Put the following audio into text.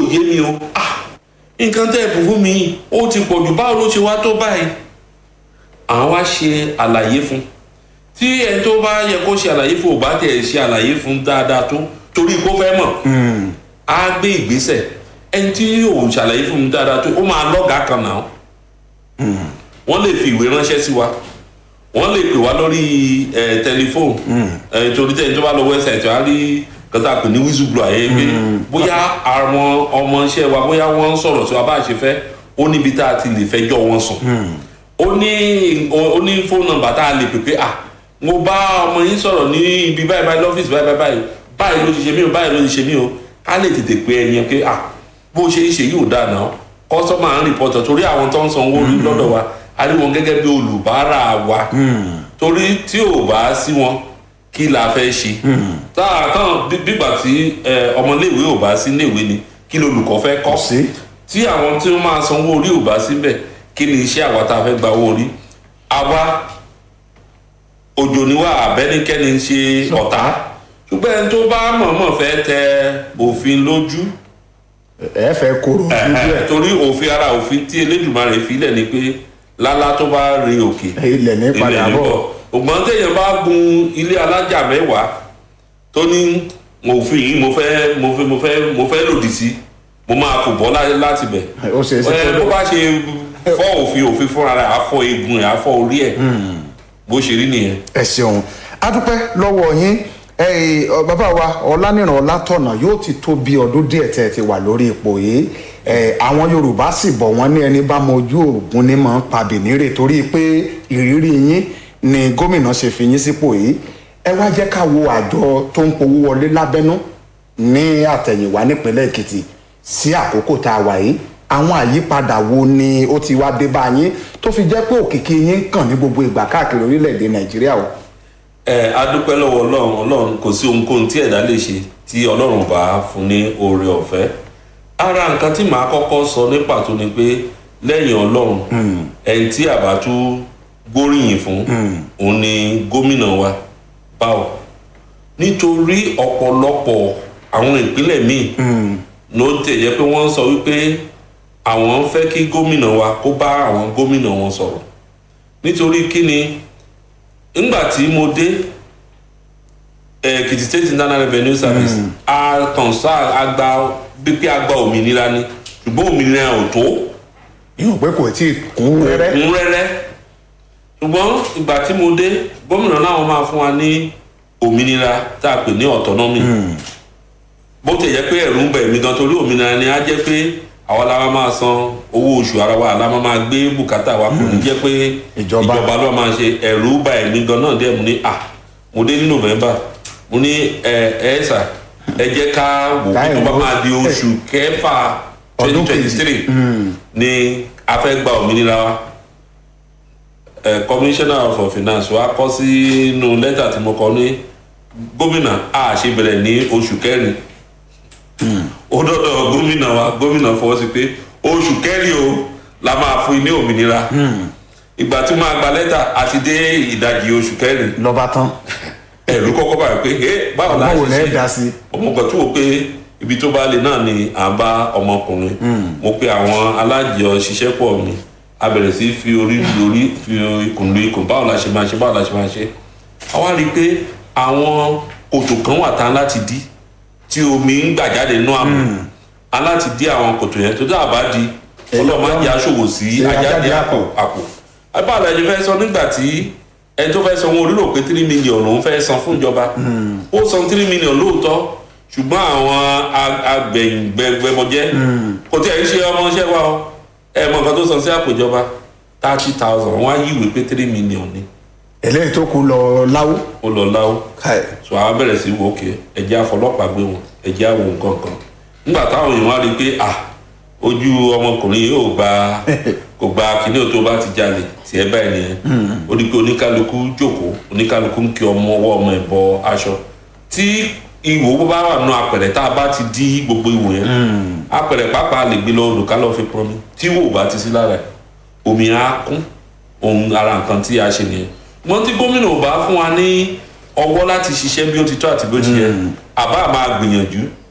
yé mi o ah nǹkan tẹ́ ẹ bù fún mi ó ti pọ̀ jù báwo ló ṣe wá tó báyìí àwọn wá ṣe àlàyé fún tí ẹni tó bá yẹ kó ṣe àlàyé fún ò bá tẹ̀ ṣe àlàyé fún dáadáa tó torí kó fẹ́ mọ̀ á gbé ìgbésẹ̀ ẹni tí ò ṣàlàyé fún mi dáadáa tó ó máa lọ́gàá kan náà wọ́n lè fi ìwé ránṣẹ́ sí wa wọ́n lè pè wá lórí ẹ̀ tẹlifóònù ẹ̀ torí tẹ́ni tó bá lọ wẹ́sẹ̀tì wá rí kọ́tà pè ní whistleblower yẹn pé bóyá àwọn ọmọ iṣẹ́ wa bóyá wọ́n ń sọ̀rọ̀ sí wa bá a ṣe fẹ́ ó níbi tá a ti lè fẹjọ́ wọn sùn ó ní ó ní fóònù nọ́mbà tá a lè pè pé à mo bá ọmọ yín sọ̀rọ̀ ní ibi báyìí báyìí lọ́fíìsì báyìí báyìí báyìí ló ti ṣe mí o báyìí ló ti ṣe mí o ká lè tètè pé ẹni yẹn pé à bó ṣe ń ṣe yìí ò dáa náà kọ́sọ́mà ń rìpọ́tọ̀ torí àwọn tó ń san owó orí lọ́dọ̀ wa a rí wọn gẹ́gẹ́ bí olùbárà wa torí tí ò bá sí wọn kí la fẹ́ ṣe tá a kàn bígbà tí ọmọléèwé ò bá sí léèwé ni kí lolùkọ́ fẹ́ kọ́ sí tí àwọn tí wọ́n máa san owó orí ò bá síbẹ̀ kí ni iṣẹ́ àwa tá a fẹ́ gba owó orí àwa òjò níwá abẹ́nikẹ́ni ń ṣe ọ̀tá ṣùgbọ́n ẹni tó bá mọ̀ọ́mọ̀ fẹ́ tẹ òfin lójú ẹ fẹ́ kóró lójú ẹ̀ torí òfin ara òfin tí elédùnmarè filẹ̀ ni pé lálá tó bá re òkè ilẹ̀ ní padà bọ̀ ògbọ́n téèyàn bá gun ilé alájà mẹ́wàá tó ní òfin yìí mo fẹ́ mo fẹ́ mo fẹ́ mo fẹ́ lòdì sí mo máa kò bọ́ lá- láti bẹ̀ ó ṣe é ṣe ẹ tó bó bá ṣe fọ́ òfin òfin fúnra rẹ̀ àfọ eegun ẹ̀ àfọ orí ẹ̀ bó ṣe rí nìyẹn. ẹ ṣeun adúpẹ́ lọ́wọ́ yín ẹ, ọ, bàbá wa ọlánìràn ọlátọ̀nà yóò ti tó bí ọdún díẹ̀ tẹ́ ẹ ti wà lórí ipò yìí ẹ, àwọn yorùbá sì bọ̀ wọ́n ní ẹni bá mojú òògùn ní mọ̀ ń pa bìnírè torí pé ìrírí yín ni gómìnà ṣe fi yín sípò yìí ẹ wá jẹ́ ká wo àjọ tó ń powó wọlé lábẹ́nú ní àtẹ̀yìnwá nípínlẹ̀ èkìtì sí àkókò tá a wà yìí àwọn àyípadà wo ni ó ti wá dé bá yín tó fi jẹ́ pé òkìkí yín ń kàn ní gbogbo ìgbà káàkiri orílẹ̀-èdè nàìjíríà o. ẹ adúpẹ́ lọ́wọ́ ọlọ́run ọlọ́run kò sí ohunkóhun tí ẹ̀dá lè ṣe tí ọlọ́run bá fún ní oore ọ̀fẹ́ ara nǹkan tí màá kọ́kọ́ sọ ní pàtó ni pé lẹ́yìn ọlọ́run ẹni tí àbá tún gbóríyìn fún òun ni gómìnà wa báwo nítorí ọ̀pọ̀lọpọ̀ àwọn ìpínlẹ̀ míì ló ń tẹ̀yẹ pé wọ́n sọ wípé àwọn ń fẹ́ kí gómìnà wa kó bá àwọn gómìnà wọn sọ̀rọ̀ nítorí kí ni ńgbà tí mo dé èkìtì state internal revenue service a kàn sá a gba pípé a gba òmìnira ni ṣùgbọ́n òmìnira ò tó yóò pé kò tí ì kún rẹ́rẹ́. kún rẹ́rẹ́ ṣùgbọ́n ìgbà tí mo dé gómìnà náà wọ́n máa fún wa ní òmìnira tá a pè ní autonomy bó ti yẹ pé ẹ̀rù ń bẹ̀ mí gan torí òmìnira ni á jẹ́ pé àwa la máa máa san owó oṣù ara wa la máa máa gbé bùkátà wa kò ní jẹ́ pé Ìjọba. ìjọba ló máa ṣe ẹ̀rù bà ẹ̀mí gan náà dẹ̀ mo ní à mo dé ní november mo ní ẹ ẹ sà ẹ jẹ́ ká wò Táyọ̀ ó tó bá ló- máa di oṣù kẹfà twenty Ọdún twenty three ni a fẹ́ gba òmìnira wa ẹ commissioner for finance wa kọ sínú lẹ́tà tí mo kọ ní gómìnà a ṣe bẹ̀rẹ̀ ní oṣù kẹrin ó dọ́dọ̀ gómìnà wa gómìnà fọwọ́ sí pé oṣù kẹrin o la máa fún yín ní òmìnira ìgbà tí máa gba lẹ́tà àti dé ìdajì oṣù kẹrin lọ́ba tán ẹ̀rú kọ́kọ́ báyìí pé ẹ báwo la báwo ṣe lẹ́ẹ̀ ṣe dá sí. ọmọ kan tó wò pé ibi tó bá lè náà ni à ń bá ọmọkùnrin mo pe àwọn alájọ ṣiṣẹ́ pọ̀ mi a bẹ̀rẹ̀ sí fi orí lu orí fi ikùn lu ikùn báwo la ṣe máa ṣe báwo la ṣe máa ṣe a wá rí i pé àwọn kòtò kan wà tán láti dí tí omi ń gbà jáde nínú àmọ́ a láti dí àwọn kòtò yẹn tó dáa bá di ọlọ́mọ ajé aṣòwò sí Ṣe ajáde ajáde àpò àpò abáàlà ẹni fẹ́ sọ nígbà tí ẹni tó fẹ́ san owó orí rò pé three million lòún fẹ́ san fún ìjọba ó san three million lóòótọ́ ṣùgbọ́n àwọn agbẹ̀yìngbẹ̀gbẹ̀mọjẹ́ kò tí ẹ̀ ń ṣe ọmọọṣẹ́ wa o ẹ mọ nǹkan tó san sí àpò ìjọba thirty thousand wọ́n á yíwèé pé three million ni eléyìí tó kù lọ láwó. ó lọ láwó Káì. so àwọn bẹ̀rẹ̀ sí wò ókè ẹ̀jẹ̀ àfọlọ́pàá gbé wọn ẹ̀jẹ̀ àwò nǹkan kan nígbà táwọn èèyàn wá rí i pé à ojú ọmọkùnrin yìí ò gba kò gba kíní tó bá ti jalè tiẹ̀ báyìí nìyẹn ó rí i pé oníkálukú jókòó oníkálukú ń kí ọmọ ọwọ́ ọmọ ẹ̀ bọ aṣọ tí ìwò bó bá wà nù apẹ̀rẹ̀ tá a bá ti dí gbogbo ìwò yẹn apẹ̀rẹ̀ pápá lè gbé lọ olùkà lọ́ọ́ fi pọnmi tí ìwò bá ti sí lára ẹ̀ omi á kún ohun ara nǹkan tí a ṣe nìyẹn wọn tí gómìnà ò bá fún wa ní ọwọ́ láti ṣiṣẹ́ bí ó ti tó àti bí ó ti yẹ àbá máa gbìyànjú